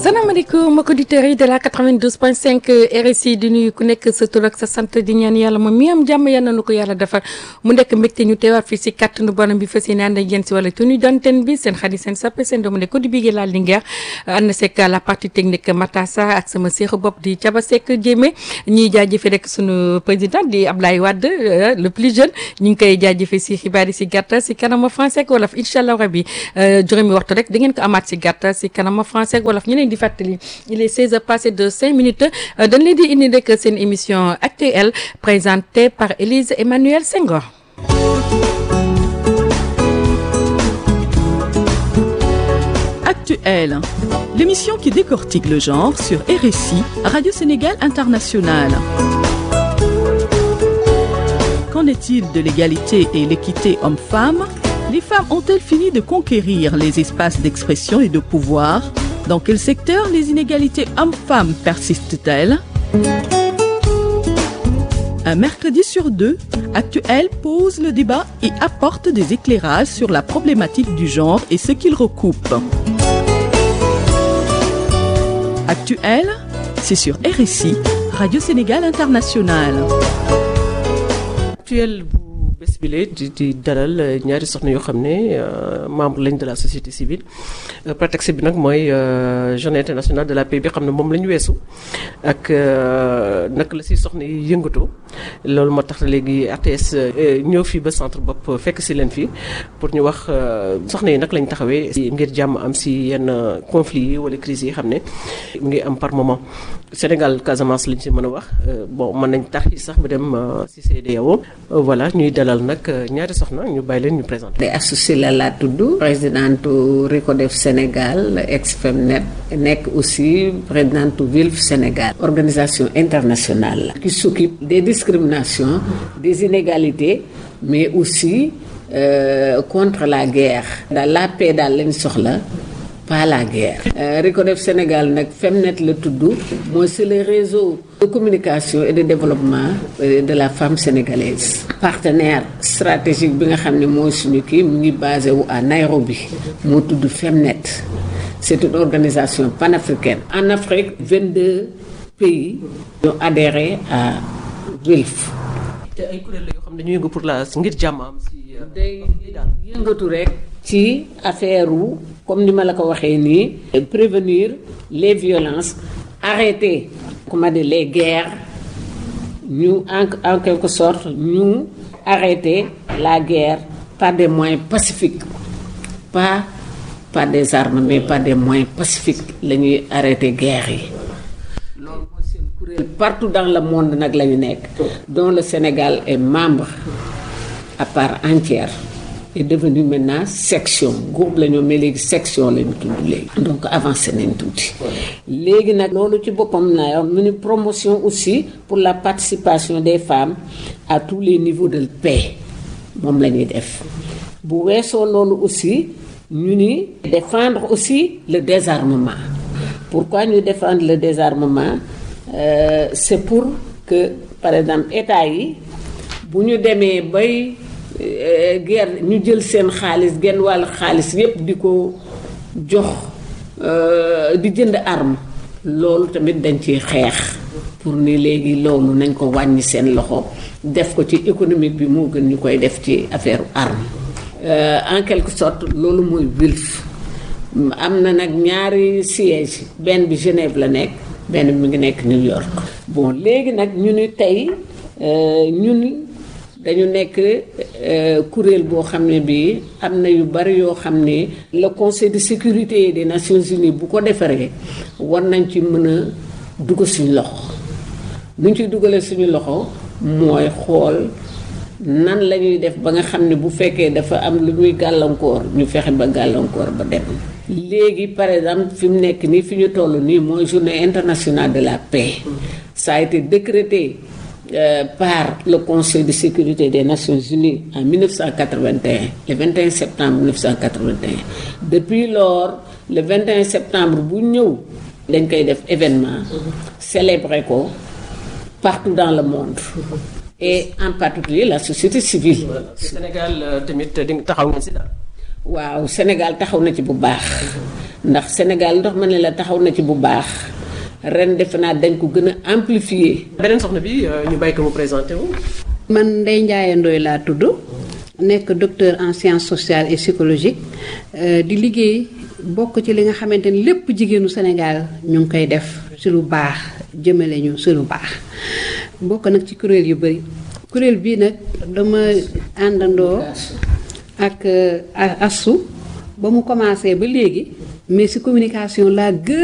salaamaaleykum mbokki auditeurs yi de la 92.5 RSI di nuyu ku nekk sa tur ak sa sant di ñaan yàlla moom mi am jàmm yal na nu ko yàlla defal mu nekk mbégte ñu teewaat fii si kàttanu borom bi fas yéene ànd ak yéen si wala tunu donten bi seen xarit seen sappe seen doomu ne ko di bigee laal Linguère ànd seeg la partie technique Matassa ak sama seexu bopp di Caba Seck Jéeme ñuy jaajëfe rek sunu président di Ablaye Wade le plus jeune ñu ngi koy jaajëfe si xibaar yi si gàttal si kanama français ak wolof incha allah rabi juróomi waxtu rek da ngeen ko amaat si gàttal si kanama français ak wolof ñeneen di fàttali il est 16 heures passées de 5 minutes dañ leen di indi rek seen émission actuelle présentée par Élise Emmanuel Senghor. Actuelle, l'émission qui décortique le genre sur RSI, Radio Sénégal International. Qu'en est-il de l'égalité et l'équité homme-femme Les femmes ont-elles fini de conquérir les espaces d'expression et de pouvoir Dans quel secteur les inégalités hommes-femmes persistent-elles Un mercredi sur deux, Actuel pose le débat et apporte des éclairages sur la problématique du genre et ce qu'il recoupe. Actuel, c'est sur RSI, Radio Sénégal International. actuel bu bés bile di di dalal ñaari soxna yoo xam ne membre lañ de la société civile prétexte bi nag mooy journée internationale de la paix bi xam ne moom la ñu weesu ak naka la si soxna yi yëngatoo loolu moo tax léegi RTS ñëw fii ba centre bopp fekk si leen fii pour ñu wax soxna yi nag lañ taxawee ngir jàmm am si yenn conflits yi wala crises yi xam ne mu ngi am par moment Sénégal Casamance lañ si mën a wax bon mën nañ tax yi sax ba dem si CEDEAO voilà ñuy dalal nag ñaari soxna ñu bàyyi leen ñu présenté. de associé la laa tudd présidente Recodef Sénégal ex-Femnet nekk aussi présidente Wilf Sénégal organisation internationale la qui s'occupe des discriminations des inégalités mais aussi euh, contre la guerre daal la paix daal lañ soxla pas la guerre. Recodef Sénégal nag Femnet la tudd mooy c'est le réseau de communication et de développement de la femme sénégalaise. partenaire stratégique bi nga xam ne mooy suñu kii mu ngi basé wu à Nairobi moo tudd Femnet c'est une organisation panafricaine. en Afrique 22 pays ñoo adhéré à WILF. te ay kuréel la yoo xam ne ñu yëngu pour la ngir jàmm am si. day yëngatu rek. ci affaire wu comme ni ma la ko waxee nii. prévenir les violences arrêter comment dire les guerres ñu en en quelque sorte ñu arrêter la guerre par des moyens pacifiques pas par des armes mais par des moyens pacifiques la ñuy arrêter guerre yi. loolu mooy seen kuréel partout dans le monde nag la ñu nekk. dont le Sénégal est membre à part entière. est devenu maintenant section groupe la ñoo mais léegi section la ñu tudd léegi donc avancé nañ tuuti léegi nag loolu ci boppam na mu ni promotion aussi pour la participation des femmes à tous les niveaux de paix moom la ñuy def bu weesoo loolu aussi ñu ni défendre aussi le désarmement pourquoi ñu défendre le désarmement euh, c'est pour que par exemple état yi bu ñu demee bay guerre ñu jël seen xaalis genn wàll xaalis yépp di ko jox di jënd arme loolu tamit dañ ciy xeex pour ni léegi loolu nañ ko wàññi seen loxo def ko ci économique bi moo gën ñu koy def ci affaire arme en quelque sorte loolu mooy WILF am na nag ñaari siège benn bi Genève la nekk benn bi mi ngi nekk New York bon léegi nag ñu ni tey ñun dañu nekk kuréel boo xam ne bii am na yu bari yoo xam ne le conseil de sécurité des nations unies bu ko defaree war nañ ci mën a dugg suñu loxo nu ñu ciy dugalee suñu loxo mooy xool nan la ñuy def ba nga xam ne bu fekkee dafa am lu muy gàllankoor ñu fexe ba gàllankoor ba dem. léegi par exemple fi mu nekk nii fi ñu toll nii mooy journée internationale de la paix ça a été décrété. Euh, par le Conseil de sécurité des Nations Unies en 1981, le 21 septembre 1981. Depuis lors, le 21 septembre, bu ñëw dañ koy def événement célébrer ko partout dans le monde et en particulier la société civile. Sénégal tamit di taxaw ngeen si daal. waaw Sénégal taxaw na ci bu baax ndax Sénégal ndox ma ne la taxaw na ci bu baax ren defe naa dañ ko gën a amplifier. beneen soxna bi ñu bàyyi ko mu présenté wu. man Ndeye Ndiaye Ndoye laa tudd nekk docteur en sciences sociales et psychologiques di liggéey bokk ci li nga xamante ni lépp jigéenu Sénégal ñu ngi koy def ci lu baax jëmale ñu ci lu baax bokk nag ci kuréel yu bari kuréel bii nag dama àndandoo ak asu ba mu commencé ba léegi mais ci communication laa gën